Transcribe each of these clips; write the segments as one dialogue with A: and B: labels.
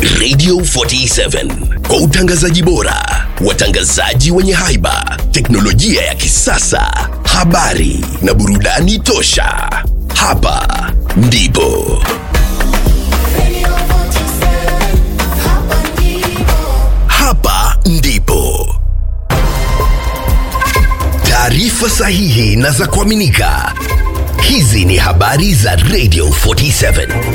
A: Radio 47 kwa utangazaji bora, watangazaji wenye haiba, teknolojia ya kisasa, habari na burudani tosha. Hapa ndipo hapa ndipo taarifa sahihi na za kuaminika. Hizi ni habari za Radio 47.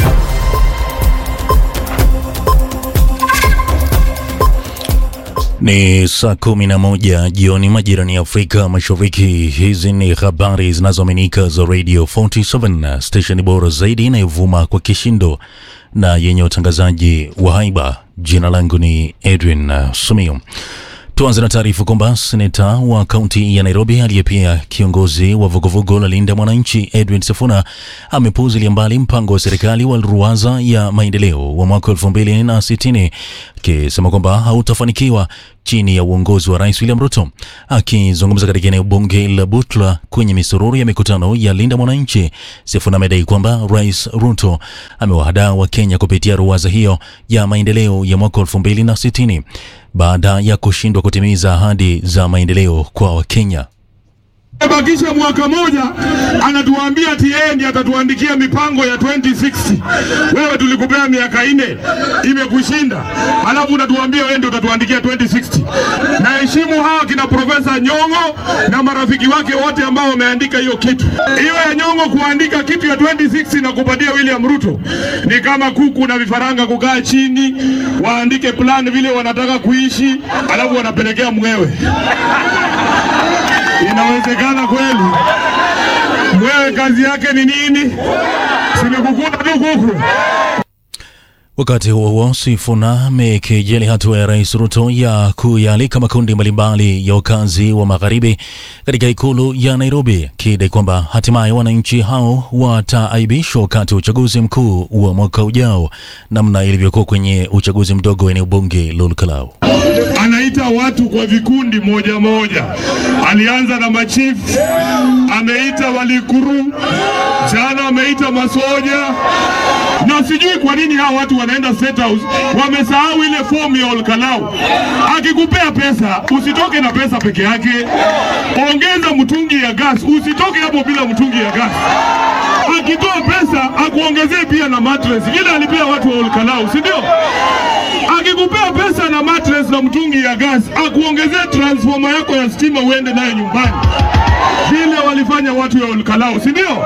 B: Ni saa kumi na moja jioni majirani ya Afrika Mashariki. Hizi ni habari zinazoaminika za Radio 47, stesheni bora zaidi inayovuma kwa kishindo na yenye utangazaji wa haiba. Jina langu ni Edwin uh, Sumio. Tuanze na taarifa kwamba seneta wa kaunti ya Nairobi aliye pia kiongozi wa vuguvugu la Linda Mwananchi Edwin Sifuna amepuuzilia mbali mpango wa serikali wa ruwaza ya maendeleo wa mwaka elfu mbili na sitini akisema kwamba hautafanikiwa chini ya uongozi wa Rais William Ruto. Akizungumza katika eneo bunge la Butla kwenye misururu ya mikutano ya Linda Mwananchi, Sifuna amedai kwamba Rais Ruto amewahadaa Wakenya kupitia ruwaza hiyo ya maendeleo ya mwaka elfu mbili na sitini baada ya kushindwa kutimiza ahadi za maendeleo kwa Wakenya.
C: Bakisha mwaka moja, anatuambia ati yeye ndiye atatuandikia mipango ya 2060. Wewe tulikupea miaka ine, imekushinda, alafu unatuambia wewe ndio utatuandikia 2060. Na heshimu hawa kina Profesa Nyong'o na marafiki wake wote ambao wameandika hiyo kitu. Hiyo ya Nyong'o kuandika kitu ya 2060 na kupatia William Ruto ni kama kuku na vifaranga kukaa chini waandike plan vile wanataka kuishi, alafu wanapelekea mwewe. Inawezekana kweli? Mwewe kazi yake ni nini? Sinikukuna tu kuku.
B: Wakati huo huo, Sifuna amekejeli hatua ya Rais Ruto ya kuyaalika makundi mbalimbali ya wakazi wa magharibi katika ikulu ya Nairobi, akidai kwamba hatimaye wananchi hao wataaibishwa wakati wa uchaguzi mkuu wa mwaka ujao, namna ilivyokuwa kwenye uchaguzi mdogo wa eneo bunge la Olkalau.
C: Anaita watu kwa vikundi moja moja. Alianza na machifu, ameita walikuru, jana ameita masoja, na sijui kwa nini hawa watu wanaenda State House wamesahau ile fomu ya Olkalau. Akikupea pesa usitoke na pesa peke yake, ongeza mtungi ya gas, usitoke hapo bila mtungi ya gas. Akitoa pesa akuongezee pia na mattress, vile alipea watu wa Olkalau, si ndio? Akikupea pesa na mattress na mtungi ya gas, akuongezee transformer yako ya stima uende nayo nyumbani, vile walifanya watu ya Olkalau, si ndio?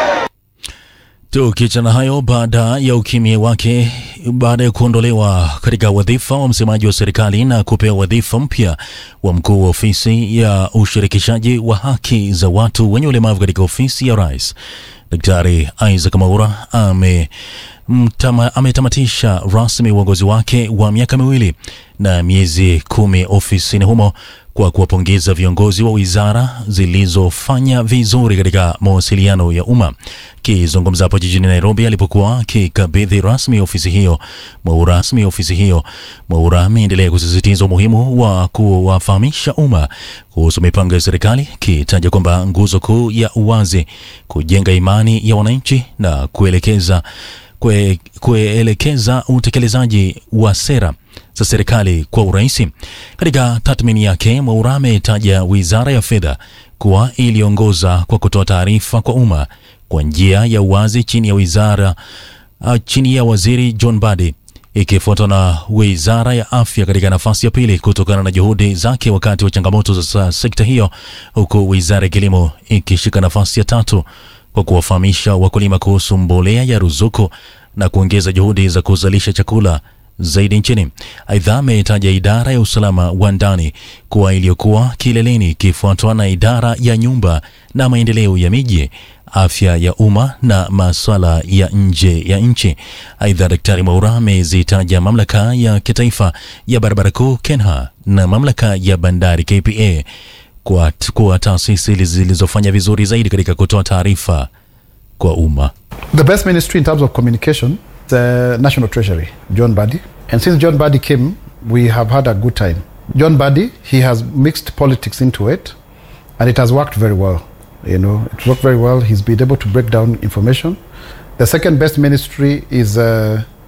B: Tukiachana hayo, baada ya ukimya wake baada ya kuondolewa katika wadhifa wa msemaji wa serikali na kupewa wadhifa mpya wa mkuu wa ofisi ya ushirikishaji wa haki za watu wenye ulemavu katika ofisi ya rais, Daktari Isaac Mwaura ame mtama, ametamatisha rasmi uongozi wake wa miaka miwili na miezi kumi ofisini humo kwa kuwapongeza viongozi wa wizara zilizofanya vizuri katika mawasiliano ya umma. Akizungumza hapo jijini Nairobi alipokuwa akikabidhi rasmi ofisi hiyo Mwaura rasmi ofisi hiyo, Mwaura ameendelea kusisitiza umuhimu wa kuwafahamisha umma kuhusu mipango ya serikali, akitaja kwamba nguzo kuu ya uwazi, kujenga imani ya wananchi na kuelekeza kue, kuelekeza utekelezaji wa sera za serikali kwa urahisi. Katika tathmini yake, Mwaura ametaja wizara ya fedha kuwa iliongoza kwa kutoa taarifa kwa umma kwa njia ya uwazi chini ya wizara uh, chini ya waziri John Mbadi ikifuatwa na wizara ya afya katika nafasi ya pili kutokana na juhudi zake wakati wa changamoto za sekta hiyo, huku wizara ya kilimo ikishika nafasi ya tatu kwa kuwafahamisha wakulima kuhusu mbolea ya ruzuku na kuongeza juhudi za kuzalisha chakula zaidi nchini. Aidha, ametaja idara ya usalama wa ndani kuwa iliyokuwa kileleni ikifuatwa na idara ya nyumba na maendeleo ya miji, afya ya umma na masuala ya nje ya nchi. Aidha, Daktari Mwaura amezitaja mamlaka ya kitaifa ya barabara kuu KENHA na mamlaka ya bandari KPA kuwa, kuwa taasisi zilizofanya vizuri zaidi katika kutoa taarifa kwa umma.
D: The best ministry in terms of communication, the National Treasury, John Badi. And since John Badi came, we have had a good time. John Badi, he has mixed politics into it, and it has worked very well. You know, it worked very well. He's been able to break down information. The second best ministry is uh,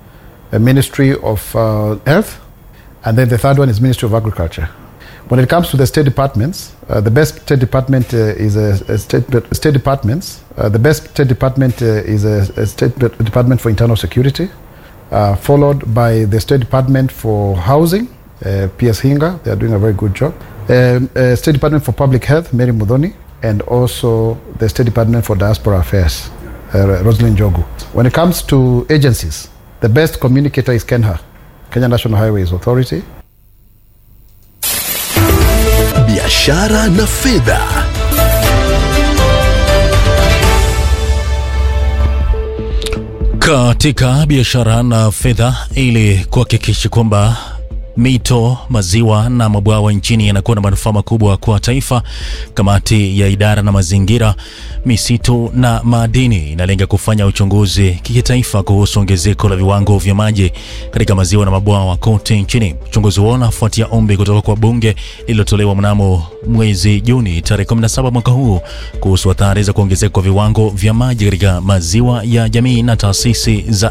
D: uh, Ministry of uh, Health, and then the third one is Ministry of Agriculture. When it comes to the state departments, uh, the best state department uh, is a, a state state departments. Uh, the best state department uh, is a, a state department for internal security, uh, followed by the state department for housing, uh, PS Hinga. They are doing a very good job. Um, uh, state department for public health, Mary Mudhoni, and also the state department for diaspora affairs, uh, Rosalind Jogu. When it comes to agencies, the best communicator is KENHA, Kenya National Highways Authority.
A: biashara na fedha.
B: Katika biashara na fedha, ili kuhakikisha kwamba mito, maziwa na mabwawa nchini yanakuwa na manufaa makubwa kwa taifa, kamati ya idara na mazingira, misitu na madini inalenga kufanya uchunguzi kitaifa kuhusu ongezeko la viwango vya maji katika maziwa na mabwawa kote nchini. Uchunguzi huo unafuatia ombi kutoka kwa bunge lililotolewa mnamo mwezi Juni tarehe 17 mwaka huu kuhusu athari za kuongezeka kwa viwango vya maji katika maziwa ya jamii na taasisi za